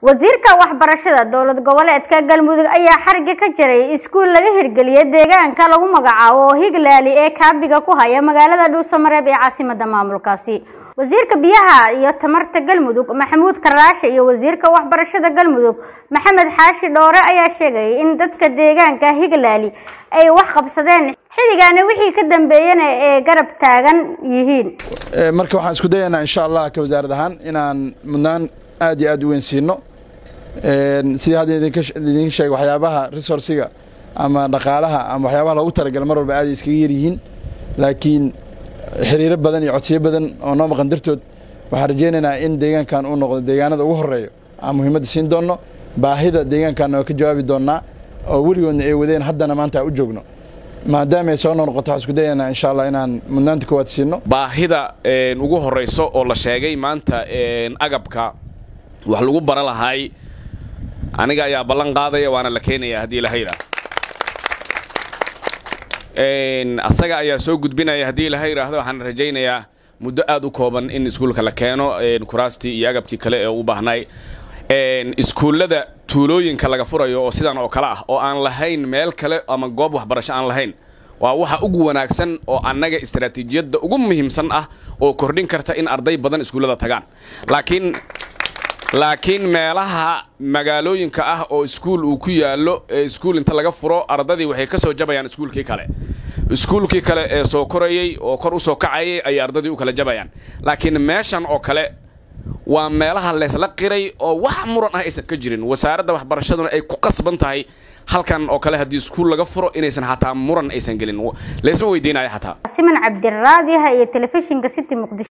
wasiirka waxbarashada dowlad goboleedka galmudug ayaa xariga ka jiray iskuul laga hirgeliyay deegaanka lagu magacaabo oo higlaali ee kaabiga ku haya magaalada dhuusamareeb ee caasimada maamulkaasi wasiirka biyaha iyo tamarta galmudug maxamuud karaashe iyo wasiirka waxbarashada galmudug maxamed xaashi dhoore ayaa sheegayay in dadka deegaanka higlaali ay wax qabsadeen xilligaana wixii ka dambeeyana ee garab taagan yihiin marka waxaan isku dayaynaa insha allah ka wasaarad ahaan inaan mudnaan aad iyo aad u weyn siino sidii hadda idinka sheegay waxyaabaha resourciga ama dhaqaalaha ama waxyaabaha loogu talagala mar walba aad ay iskaga yaryihiin laakiin xiriiro badan iyo codsiyo badan oo noo maqan dartood waxaan rajaynaynaa in deegaankan uu noqdo deegaanada ugu horeeyo aan muhiimadda siin doonno baahida deegaankanna waa ka jawaabi doonnaa oo weligoodna ay wadeen haddana maanta aan u joogno maadaama ay soo noqnoqoto waxaan isku dayaynaa insha allah inaan mudnaanta koowaad siino baahida ugu horrayso oo la sheegay maanta agabka wax lagu bara lahay aniga ayaa ballan qaadaya waana la keenaya haddii ilaha yidhaah asaga ayaa soo gudbinaya haddii ilaha yidhaahdo waxaan rajaynayaa muddo aad u kooban in iskuulka la keeno kuraastii iyo agabkii kale ee u baahnay iskuullada tuulooyinka laga furayo oo sidan oo kale ah oo aan lahayn meel kale ama goob waxbarasho aan lahayn waa waxa ugu wanaagsan oo annaga istaraatiijiyadda ugu muhiimsan ah oo kordhin karta in arday badan iskuullada tagaan laakiin laakiin meelaha magaalooyinka ah oo iskuul uu ku yaallo ee iskuul inta laga furo ardadii waxay ka soo jabayaan iskuulkii kale iskuulkii kale ee soo korayey oo kor u soo kacayay ayay ardadii u kala jabayaan laakiin meeshan oo kale waa meelaha leysla qiray oo wax muran ah aysan ka jirin wasaaradda waxbarashaduna ay ku qasban tahay halkan oo kale haddii iskuul laga furo inaysan xataa muran aysan gelin laysma weydiinaya xataa siman cabdiraadiha iyo telefishinka city muqdisho